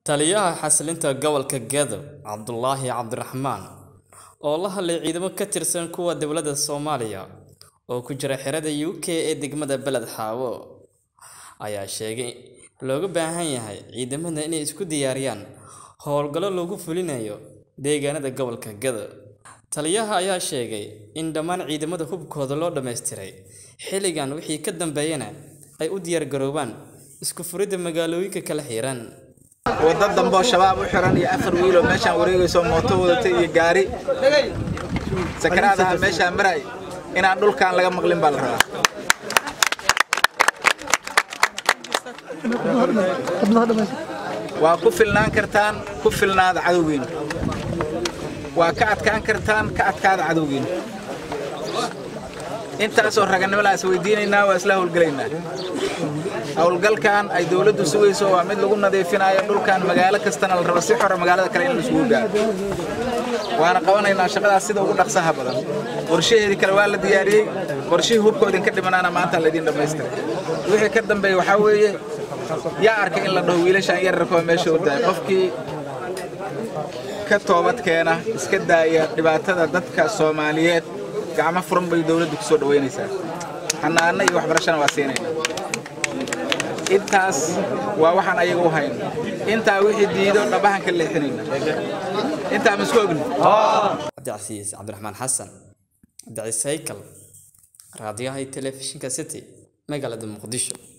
Taliyaha xasilinta gobolka Gedo, Cabdulaahi Cabdiraxmaan, oo la hadlay ciidamo ka tirsan kuwa dowladda Soomaaliya oo ku jira xerada UK ee degmada Beled Xaawo, ayaa sheegay in looga baahan yahay ciidamada inay isku diyaariyaan howlgallo lagu fulinayo deegaanada gobolka Gedo. Taliyaha ayaa sheegay in dhammaan ciidamada hubkooda loo dhammaystiray xilligan wixii ka dambeeyana ay u diyaargaroobaan isku furidda magaalooyinka kala xiran. wadda dambe oo shabaab u xiran iyo afar wiil oo meeshaan wareegayso mooto wadata iyo gaari sakaraadaha meeshaan maray inaan dhulkaan laga maqlin baa la rabaa waa ku filnaan kartaan ku filnaada cadowgiina waa ka adkaan kartaan ka adkaada cadowgiina intaasoo raganimadaas weydiinaynaa waa isla howlgelaynaa howlgalkan ay dowladdu sugayso waa mid lagu nadiifinayo dhulkan magaalo kastana la rabo si xora magaalada kale in la isugu gaaro waana qabanaynaa shaqadaas sida ugu dhaqsaha badan qorshaheedii kale waa la diyaariyey qorshihii hubka idinka dhimanaana maanta laydin dhammaystiray wixii ka dambeeya waxaa weeye yaa arkay in la dhaho wiilashaan yararkoo meesha u daay qofkii ka toobad keena iska daaya dhibaatada dadka soomaaliyeed gacmo furan bay dowladdu ku soo dhaweynaysaa xanaano iyo waxbarashana waa siinayna intaas waa waxaan ayaga u hayno intaa wixii diido dhabahan ka leexinayna intaa ma isku ogni Cabdicasiis Cabdiraxmaan Xasan, Cabdicasiis Haykal, raadiyaha iyo telefishinka City, magaalada Muqdisho.